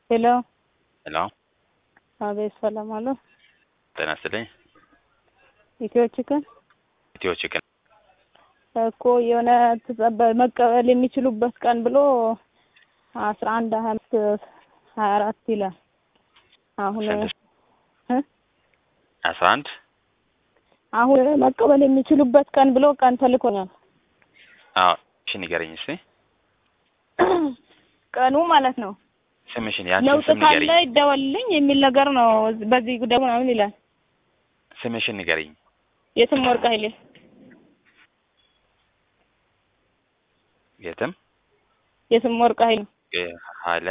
ሄሎ ሄሎ አቤት፣ ሰላም አሉ። ጤና ይስጥልኝ። ኢትዮ ቺክን ኢትዮ ቺክን እኮ የሆነ ተጸበ- መቀበል የሚችሉበት ቀን ብሎ አስራ አንድ ሀያ አምስት ሀያ አራት ይላል። አሁን ስንት? እ? አስራ አንድ አሁን መቀበል የሚችሉበት ቀን ብሎ ቀን ተልኮኛል። አዎ እሺ ንገረኝ እስቲ ቀኑ ማለት ነው። ስምሽን ያንቺን ለውጥ ስም ካለ ንገረኝ ይደወልልኝ የሚል ነገር ነው። በዚህ ጉዳይ ምናምን ይላል። ስምሽን ንገረኝ የትም ወርቅ ኃይሌ የትም የትም ወርቅ ኃይሌ ሀለ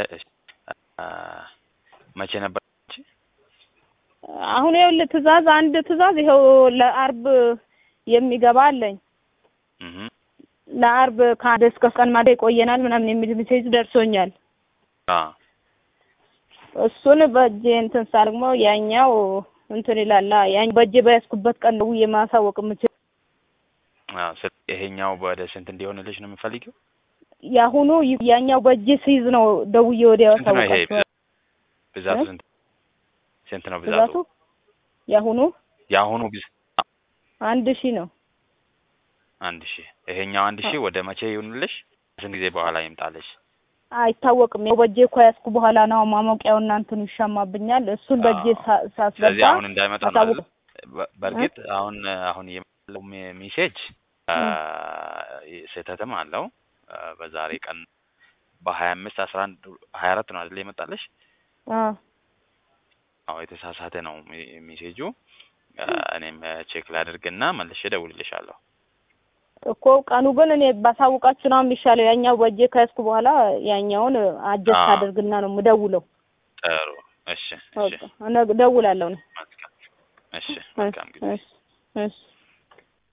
መቼ ነበር አንቺ? አሁን ይኸውልህ ትእዛዝ አንድ ትእዛዝ ይኸው ለአርብ የሚገባ አለኝ። እህ ለአርብ ከአንድ እስከ ቀን ማታ ይቆየናል ምናምን የሚል ሜሴጅ ደርሶኛል። አ እሱን በእጄ እንትን ሳል ደግሞ ያኛው እንትን ይላል። ያኝ በእጄ በያዝኩበት ቀን ነው የማሳወቅ የምችል። አዎ ስለ- ይሄኛው ወደ ስንት እንዲሆንልሽ ነው የምፈልጊው? የአሁኑ ያኛው በእጄ ሲይዝ ነው ደውዬ ወዲያ ስንት ነው ይሄ ያሳወቃቸዋል። ብዛቱ? እ? ስንት ስንት ነው ብዛቱ? ብዛቱ የአሁኑ የአሁኑ ብዛት አንድ ሺህ ነው። አንድ ሺህ ይሄኛው አንድ ሺህ ወደ መቼ ይሁንልሽ? ስንት ጊዜ በኋላ ይምጣልሽ? አይታወቅም። ያው በእጄ እኮ ያዝኩ በኋላ ነው ማሞቂያው እና እንትኑ ይሻማብኛል። እሱን በእጄ አዎ። ሳ- ስለዚህ ሳስገባ አሁን እንዳይመጣ ነው አሳውቅ አይደል? በ- በእርግጥ አሁን አሁን የመጣው ሜ- ሜሴጅ አ፣ ስህተትም አለው አ፣ በዛሬ ቀን በሀያ አምስት አስራ አንድ ሀያ አራት ነው አይደል የመጣልሽ? አ አዎ የተሳሳተ ነው ሜ- ሜሴጁ። አ፣ እኔም ቼክ ላድርግና መልሼ እደውልልሻለሁ። እኮ ቀኑ ግን እኔ ባሳውቃችሁ ነው የሚሻለው። ያኛው በእጄ ከያዝኩ በኋላ ያኛውን አጀስት አዎ። አድርግና ነው የምደውለው። ጥሩ። እሺ፣ እሺ፣ በቃ እነ- እደውላለሁ እኔ። መልካም። እሺ፣ መልካም ጊዜ። እሺ እሺ